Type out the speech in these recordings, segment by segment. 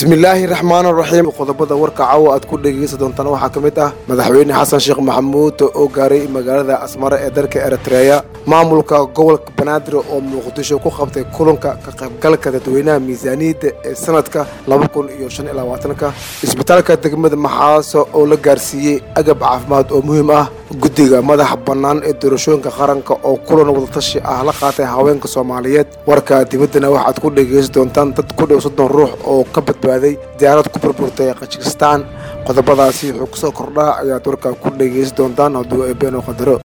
bismillaahi raxmaan raxiim qodobada warka caawa aad ku dhegeysan doontaan waxaa ka mid ah madaxweyne xasan sheekh maxamuud oo gaaray magaalada asmare ee dalka eritreya maamulka gobolka banaadir oo muqdisho ku qabtay kulanka ka qaybgalka dadweynaha miisaaniyadda ee sanadka laba kun iyo shan iyo labaatanka isbitaalka degmada maxaaso oo la gaarsiiyey agab caafimaad oo muhiim ah guddiga madaxa bannaan ee doorashooyinka qaranka oo kulan wadatashi ah la qaatay haweenka soomaaliyeed warka dibaddana waxaad ku dhegeysan doontaan dad ku dhow soddon ruux oo ka badbaaday diyaarad ku burburtay kajikistaan qodobadaasi wuxuu kusoo kordhaa ayaad warkaa ku dhegeysan doontaan hadduu eebeen oo qadaro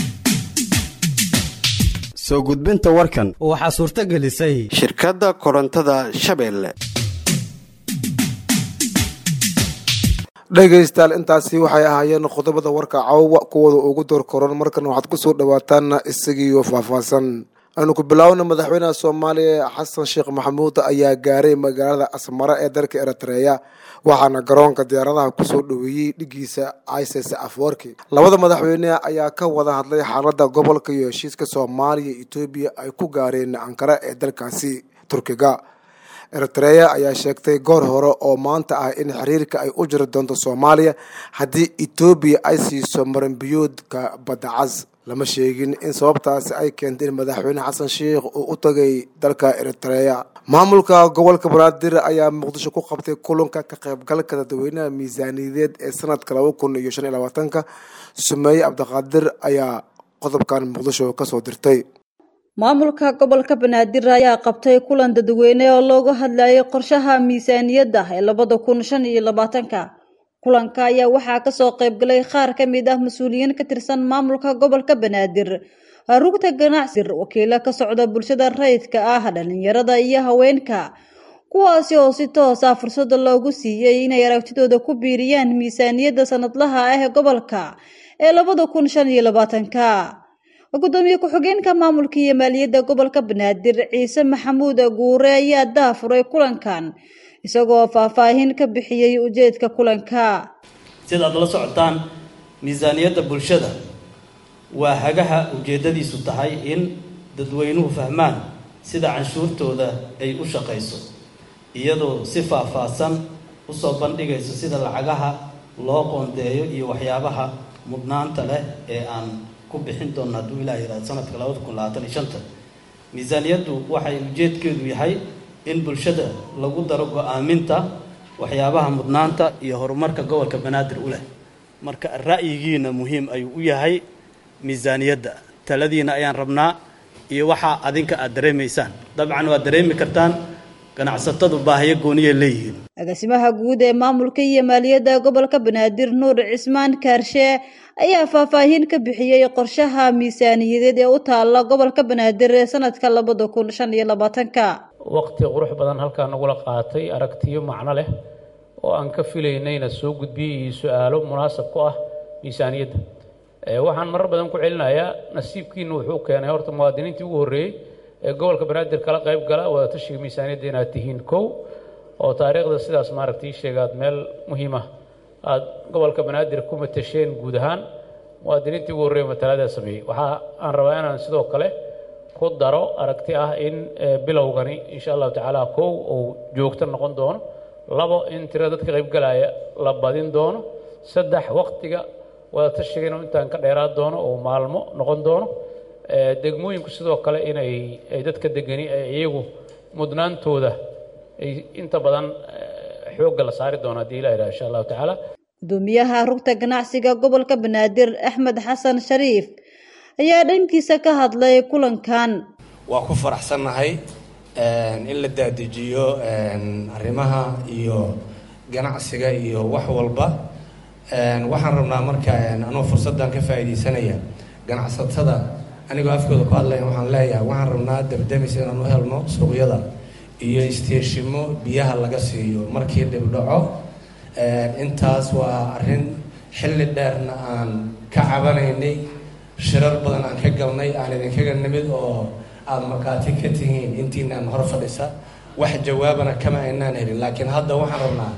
soo gudbinta warkan waxaa suurto gelisay shirkadda korontada shabeelle dhegaystayaal intaasi waxay ahaayeen qodobada warka caawa kuwooda ugu door koran markan waxaad kusoo dhawaataan isagiiyo faahfaahsan aynu ku bilaawna madaxweynaha soomaaliya xasan sheekh maxamuud ayaa gaaray magaalada asmare ee dalka eritreya waxaana garoonka diyaaradaha kusoo dhoweeyey dhigiisa isis afwarki labada madaxweyne ayaa ka wada hadlay xaalada gobolka iyo heshiiska soomaaliya etoobiya ay ku gaareen ankara ee dalkaasi turkiga eritreya ayaa sheegtay goor hore oo maanta ah in xiriirka ay u jiri doonto soomaaliya haddii etoobiya ay siiso maranbiyoodka badda cas lama sheegin in sababtaasi ay keentay in madaxweyne xasan sheikh uu u tagay dalka eritreya maamulka gobolka banaadir ayaa muqdisho ku qabtay kulanka ka qaybgalka dadweynaha miisaaniyadeed ee sanadka laba kun iyo shan iyo labaatanka sumeeye cabdiqaadir ayaa qodobkan muqdisho kasoo dirtay maamulka gobolka banaadir ayaa qabtay kulan dadweyne oo looga hadlayay qorshaha miisaaniyadda ee labada kun shan iyo labaatanka kulanka ayaa waxaa kasoo qaybgalay qaar ka mid ah mas-uuliyiin ka tirsan maamulka gobolka banaadir rugta ganacsi wakiilo ka socda bulshada rayidka ah dhalinyarada iyo haweenka kuwaasi oo si toos ah fursada loogu siiyey inay aragtidooda ku biiriyaan miisaaniyadda sanadlaha ah ee gobolka ee labada kun shan iyo labaatanka gudoomiye ku-xigeenka maamulka iyo maaliyadda gobolka banaadir ciise maxamuud guure ayaa daafuray kulankan isagoo faahfaahin ka bixiyey ujeedka kulanka sida aad la socotaan miisaaniyadda bulshada waa hagaha ujeeddadiisu tahay in dadweynuhu fahmaan sida canshuurtooda ay u shaqayso iyadoo si faahfaahsan usoo bandhigayso sida lacagaha loo qoondeeyo iyo waxyaabaha mudnaanta leh ee aan ku bixin doona hadduu ilaah yihahdo sanadka labada kun labaatan iyo shanta miisaaniyaddu waxay ujeedkeedu yahay in bulshada lagu daro go-aaminta waxyaabaha mudnaanta iyo horumarka gobolka banaadir u leh marka ra'yigiina muhiim ayuu u yahay miisaaniyadda taladiina ayaan rabnaa iyo waxaa adinka aad dareemaysaan dabcan waad dareemi kartaan ganacsatadu baahiyo gooniya leeyihiin agaasimaha guud ee maamulka iyo maaliyadda gobolka banaadir nuur cismaan kaarshe ayaa faahfaahin ka bixiyey qorshaha miisaaniyadeed ee u taalla gobolka banaadir ee sanadka labada kun shan iyo labaatanka waqti qurux badan halkaa nagula qaatay aragtiyo macno leh oo aan ka filaynayna soo gudbiyey iyo su-aalo munaasab ku ah miisaaniyadda waxaan marar badan ku celinayaa nasiibkiina wuxuu keenay horta muwaadiniintii ugu horreeyey ee gobolka banaadir kala qayb gala wadatashiga miisaaniyadda inaad tihiin kow oo taariikhda sidaas maaragtay sheegaad meel muhiima aada gobolka banaadir ku matasheen guud ahaan muwaadiniintii ugu horreeya mataladaa sameeyey waxaa aan rabaa inaan sidoo kale ku daro aragti ah in bilowgani insha allahu tacaala kow uu joogto noqon doono labo in tira dadka qaybgalaya la badin doono saddex waqtiga wadatashiga inuu intaan ka dheeraan doono oo maalmo noqon doono degmooyinku sidoo kale inay ay dadka degani iyagu mudnaantooda ay inta badan xoogga la saari doono haddii ilah yidhaha insha allahu tacaala gudoomiyaha rugta ganacsiga gobolka banaadir axmed xasan shariif ayaa dhankiisa ka hadlay kulankan waa ku faraxsannahay in la dadejiyo arrimaha iyo ganacsiga iyo wax walba waxaan rabnaa marka anuu fursaddan ka faa'iidaysanaya ganacsatada anigoo afkooda ku hadlaya waxaan leeyahay waxaan rabnaa dabdamis inaan u helno suuqyada iyo isteeshimo biyaha laga siiyo markii dhibdhaco intaas waa arrin xilli dheerna aan ka cabanaynay shirar badan aan ka galnay aan idinkaga nimid oo aada markhaati ka tihiin intiinaan hor fadhisa wax jawaabana kama aynaan helin laakiin hadda waxaan rabnaa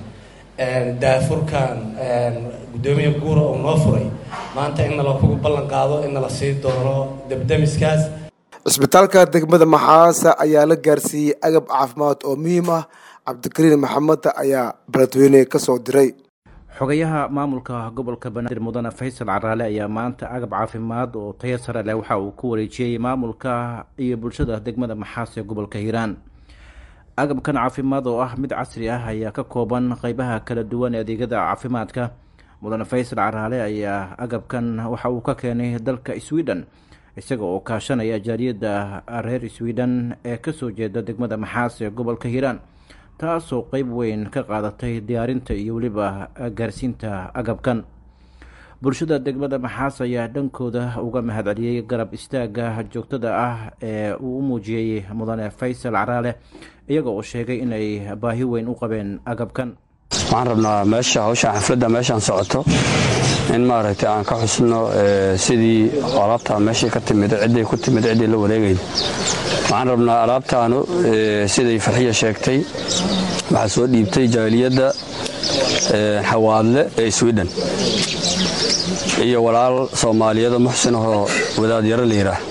daafurkan guddoomiye guura oo noo furay maanta in nala kugu ballan qaado in nala sii doono debdemiskaas cisbitaalka degmada maxaasa ayaa la gaarsiiyey agab caafimaad oo muhiim ah cabdikariin maxamed ayaa beledweyne kasoo diray xogayaha maamulka gobolka banaadir mudane faysal caraale ayaa maanta agab caafimaad oo tayo sare leh waxa uu ku wareejiyey maamulka iyo bulshada degmada maxaas ee gobolka hiiraan agabkan caafimaad oo ah mid casri ah ayaa ka kooban qeybaha kala duwan ee adeegyada caafimaadka mudane faysal caraale ayaa agabkan waxa uu ka keenay dalka sweden isaga oo kaashanaya jaaliyadda reer sweden ee kasoo jeeda degmada maxaas ee gobolka hiiraan taasoo qeyb weyn ka qaadatay diyaarinta iyo weliba gaarsiinta agabkan bulshada degmada maxaas ayaa dhankooda uga mahadceliyey garab istaaga joogtada ah ee uu u muujiyey mudane faysal caraale iyaga oo sheegay inay baahi weyn u qabeen agabkan waxaan rabnaa meesha hawshaan xafladda meeshaan socoto in maaragtay aan ka xusno sidii alaabtaa meeshii ka timid cidday ku timid ciddii la wareegayn waxaan rabnaa alaabtaanu siday farxiya sheegtay waxaa soo dhiibtay jaaliyadda xawaadle ee sweden iyo walaal soomaaliyada muxsin ahoo wadaadyaro la yidhaah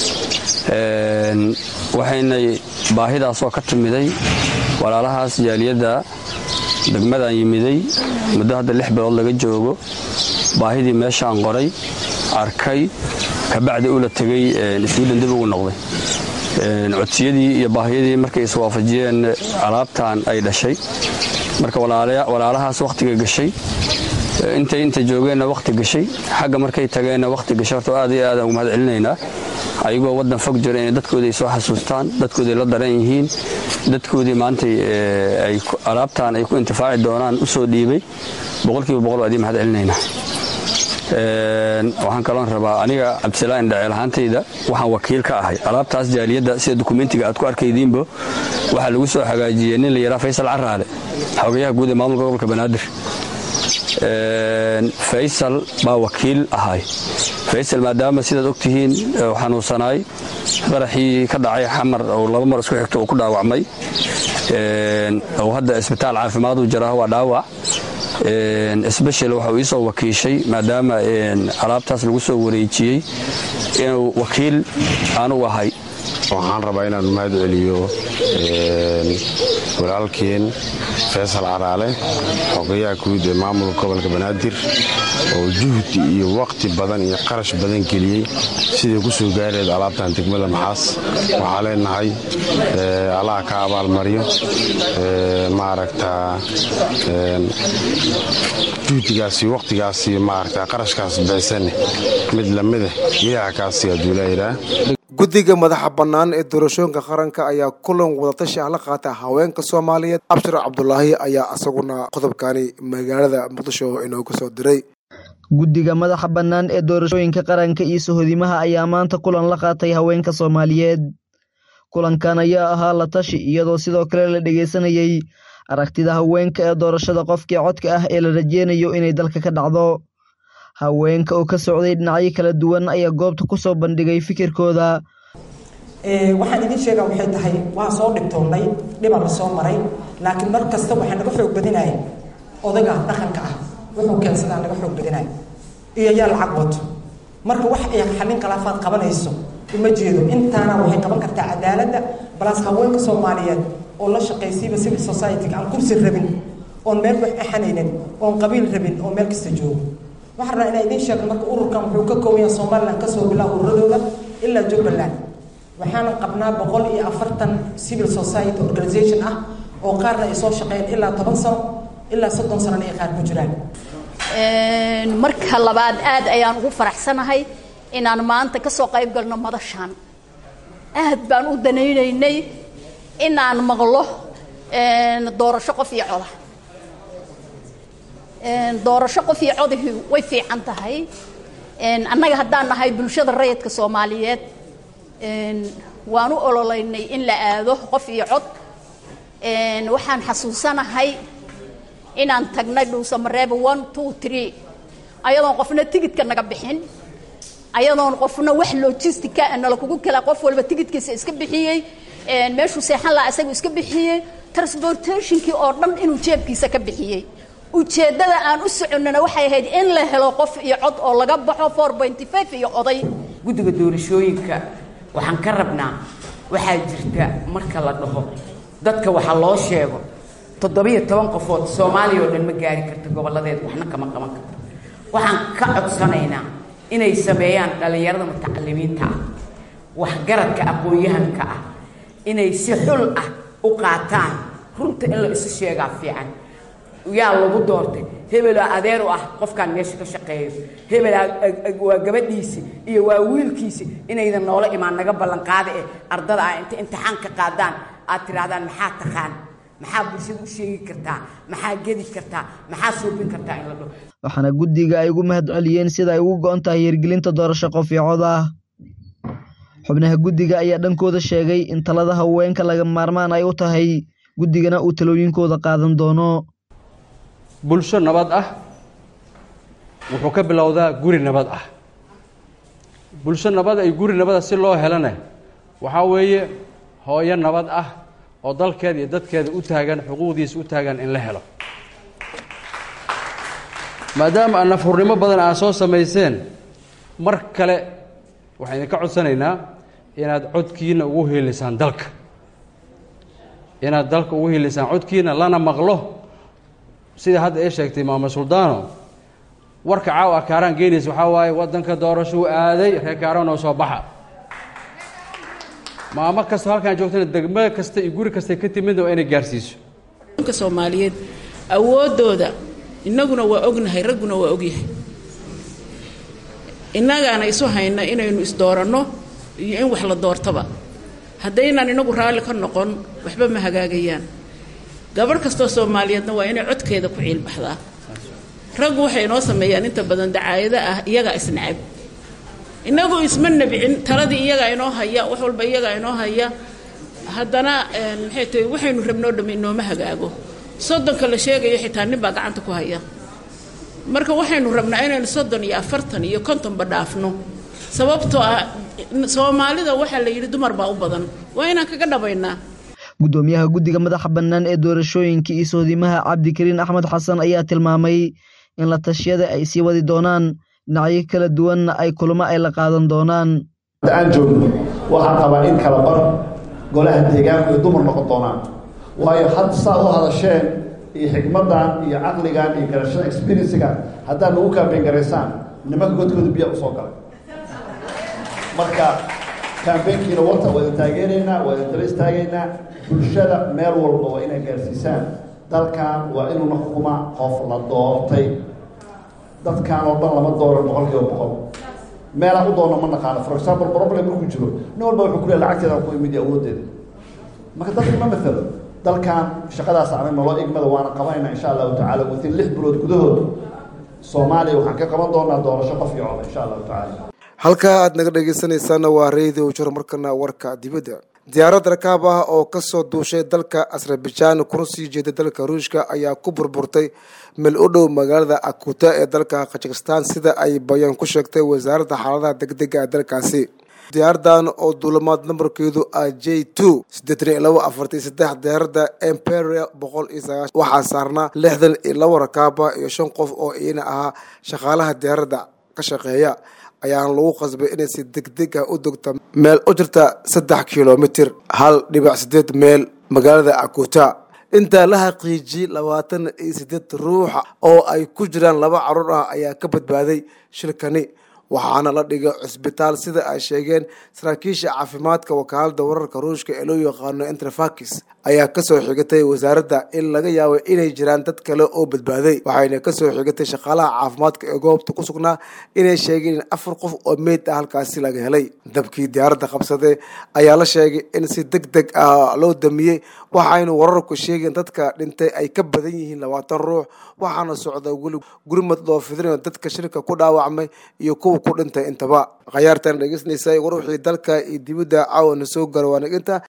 waxaynay baahidaasoo ka timiday walaalahaas jaaliyadda degmadaan yimiday muddo hadda lix bilood laga joogo baahidii meeshaan qoray arkay kabacdi ula tegey sweden dib ugu noqday codsiyadii iyo baahiyadii markay iswaafajiyeen alaabtan ay dhashay marka walaalahaas wakhtiga gashay intay inta joogeenna wakhti gashay xagga markay tageenna wakhti gashay horta aad iyo aadaan ugu mahad celinaynaa ayagoo waddan fog jira inay dadkoodii ay soo xasuustaan dadkoodii la daran yihiin dadkoodii maantay alaabtan ay ku intifaaci doonaan u soo dhiibay boqolkiiba boqol waa idii mahad celinaynaa waxaan kaloon rabaa aniga cabdisalaan dhaceel ahaantayda waxaan wakiil ka ahay alaabtaas jaaliyadda sida dukumentiga aad ku arkaydiinbo waxaa lagu soo hagaajiyey nin la yidhaha faysal caraale xogayaha guud ee maamulka gobolka banaadir faysal baa wakiil ahay faysal maadaama sidaad ogtihiin xanuunsanaay qaraxii ka dhacay xamar oo laba mar isku xigto uu ku dhaawacmay oo hadda isbitaal caafimaaduu jiraa waa dhaawac sbeshal waxau ii soo wakiishay maadaama alaabtaas lagu soo wareejiyey inuu wakiil aanu ahay waxaan rabaa inaan mahad celiyo walaalkeen faysal caraale xogayaha guud ee maamulka gobolka banaadir oo juhdi iyo waqti badan iyo qarash badan geliyey siday ku soo gaareed alaabtan degmada maxaas waxaa leenahay allaha ka abaalmaryo maaragtaa juhdigaasi waqtigaasi maaragta qarashkaas bixisane mid lamida ilaha kaasi aduulaayiraa guddiga madaxa bannaan ee doorashooyinka qaranka ayaa kulan wadatashi ah la qaata haweenka soomaaliyeed abshir cabdulaahi ayaa isaguna qodobkani magaalada muqdisho inooga soo diray guddiga madaxa bannaan ee doorashooyinka qaranka iyo sohodimaha ayaa maanta kulan la qaatay haweenka soomaaliyeed kulankan ayaa ahaa la tashi iyadoo sidoo kale la dhegeysanayey aragtida haweenka ee doorashada qofkii codka ah ee la rajeynayo inay dalka ka dhacdo haweenka oo ka socday dhinacyo kala duwan ayaa goobta ku soo bandhigay fikirkooda waxaan idiin sheegaa waxay tahay waa soo dhibtoonnay dhibaan la soo maray laakiin mar kasta waxaa naga xoog badinaya odaga dhaqanka ah wuxuu keensadaa naga xoog badinaya iyo yaa lacag wato marka wax ay xallin khilaafaad qabanayso uma jeedo intaana waxay qaban kartaa cadaaladda balaas haweenka soomaaliyeed oo la shaqaysiiba civil society-ga aan kursi rabin oon meel wax axanaynin oon qabiil rabin oo meel kasta joogo waxaan rabaa inaa idiin sheegno marka ururkan wuxuu ka kooban yahay somaliland kasoo bilaa ururadooda ilaa jubbaland waxaana qabnaa boqol iyo afartan civil society organization ah oo qaarna ay soo shaqeeyeen ilaa toban sano ilaa soddon sanona ay qaar ku jiraan marka labaad aad ayaan ugu faraxsanahay inaan maanta kasoo qayb galno madashaan aad baan u danaynaynay inaan maqlo doorasho qof iyo coda doorasho qof iyo codihii way fiican tahay annaga haddaan nahay bulshada rayidka soomaaliyeed waan u ololeynay in la aado qof iyo cod waxaan xasuusanahay inaan tagnay dhuusamareeba one two three ayadoon qofna tigidka naga bixin ayadoon qofna wax logistica nala kugu kala qof walba tigidkiisa iska bixiyey meeshuu seexan lahaa isagu iska bixiyey transportationkii oo dhan inuu jeebkiisa ka bixiyey ujeeddada aan u soconnana waxay ahayd in la helo qof iyo cod oo laga baxo four pointy five iyo oday guddiga doorashooyinka waxaan ka rabnaa waxaa jirta marka la dhaho dadka waxa loo sheego toddobiyo toban qofood soomaaliya oo dhan ma gaari karta gobolladeed waxna kama qaban karto waxaan ka codsanaynaa inay sameeyaan dhallinyarada mutacalimiinta ah waxgaradka aqoon-yahanka ah inay si xul ah u qaataan runta in la isu sheegaa fiican yaa lagu doortay hebelaa adeer u ah qofkaan meesha ka shaqeeyo hebelaa waa gabadhiisi iyo waa wiilkiisi inaydan noola imaan naga ballanqaada eh ardada ah inta imtixaan ka qaadaan aad tidhaahdaan maxaa taqaan maxaa bulshada u sheegi kartaa maxaa gedi kartaa maxaa suubin kartaa in la dhaho waxaana guddiga ay ugu mahad celiyeen sida ay ugu go-on tahay hirgelinta doorasho qof iyo cod ah xubnaha guddiga ayaa dhankooda sheegay in talada haweenka laga maarmaan ay u tahay guddigana uu talooyinkooda qaadan doono bulsho nabad ah wuxuu ka bilowdaa guri nabad ah bulsho nabad ay guri nabada si loo helana waxaa weeye hooyo nabad ah oo dalkeeda iyo dadkeeda u taagan xuquuqdiisa u taagan in la helo maadaama aan nafhurnimo badan aa soo samayseen mar kale waxaan idinka codsanaynaa inaad codkiina ugu hiilisaan dalka inaad dalka ugu hiilisaan codkiina lana maqlo sida hadda ay sheegtay maama suldaano warka caawa kaaraan geynaysa waxaa waaye waddanka doorashuu aaday reer kaaraan oo soo baxa maamo kastoo halkaan joogtana degmo kasta iyo guri kastay ka timidna waa inay gaarsiiso ka soomaaliyeed awooddooda innaguna waa ognahay ragguna waa ogyahay innagaana isu hayna inaynu isdooranno iyo in wax la doortaba haddaynaan inagu raalli ka noqon waxba ma hagaagayaan gabarh kastoo soomaaliyeedna waa inay codkeeda ku ciilbaxdaa raggu waxay inoo sameeyaan inta badan dacaayado ah iyagaa isnacab innagu isma nabcin taladii iyagaa inoo haya wax walba iyagaa inoo haya haddana maxay tahay waxaynu rabnoo dhammi inooma hagaago soddonka la sheegayo xitaa nin baa gacanta ku haya marka waxaynu rabnaa inaynu soddon iyo afartan iyo kontonba dhaafno sababtoo ah soomaalida waxaa la yidhi dumar baa u badan waa inaan kaga dhabaynaa guddoomiyaha guddiga madaxa bannaan ee doorashooyinka iyo sohdimaha cabdikariin axmed xasan ayaa tilmaamay in la tashiyada ay sii wadi doonaan dhinacyo kala duwanna ay kulamo ay la qaadan doonaan aan joogno waxaan qabaa in kala bar golaha deegaanku ay dumar noqon doonaan waayo hadda saa u hadasheen iyo xikmaddan iyo caqligan iyo garashada experiencigan haddaad nagu kaambeyn garaysaan nimanka godkooda biyaa usoo galay marka kaambeynkiina wata waa idin taageeraynaa waa idin daba istaagaynaa bulshada meel walba waa inay gaarsiisaan dalkan waa inuuna xukuma qof la doortay dadkan oo dhan lama dooran boqol kiiba boqol meelaan u doonna ma naqaano for example problem markuu jiro nin walba wuxuu ku leeya lacagteeda ku imid iyo awooddeeda marka dadka ma matalo dalkan shaqadaas anaga naloo igmada waana qabanayna insha allahu tacala within lix bilood gudahood soomaaliya waxaan ka qaban doonaa doorasho qof iyo coda insha allahu tacala halkaa aad naga dhegaysanaysaana waa radio jor markana warka dibadda diyaarad rakaab ah oo kasoo duushay dalka azerbaijan kuna sii jeeday dalka ruushka ayaa ku burburtay meel u dhow magaalada akuta ee dalka kazakhistan sida ay bayaan ku sheegtay wasaaradda xaaladaha degdega ee dalkaasi diyaaradan oo duulamaad nambarkeedu ah j two siddeetan iyo labo afartan iyo saddex diyaaradda imperial boqol iyo sagaashan waxaa saarnaa lixdan iyo labo rakaaba iyo shan qof oo iyana ahaa shaqaalaha diyaaradda ka shaqeeya ayaana lagu qasbay inay si degdeg ah u dogta meel u jirta saddex kilomitir hal dhibac sideed meel magaalada akuta intaa la xaqiijiyey labaatan iyo sideed ruuxa oo ay ku jiraan laba caruur ah ayaa ka badbaaday shilkani waxaana la dhigay cusbitaal sida ay sheegeen saraakiisha caafimaadka wakaalada wararka ruushka ee loo yaqaano interfakis ayaa kasoo xigatay wasaaradda in laga yaabo inay jiraan dad kale oo badbaaday waxayna kasoo xigatay shaqaalaha caafimaadka ee goobta ku sugnaa inay sheegeen in afar qof oo meyd ah halkaasi laga helay dabkii diyaaradda qabsaday ayaa la sheegay in si deg deg ah loo damiyey waxaynu wararku sheegeen dadka dhintay ay ka badan yihiin labaatan ruux waxaana socda weli gurmad loo fidinayo dadka shirka ku dhaawacmay iyo kuwa ku dhintay intaba khayaartan dhegeysanaysa war wixii dalka iyo dibadda caawana soo gara waanaginta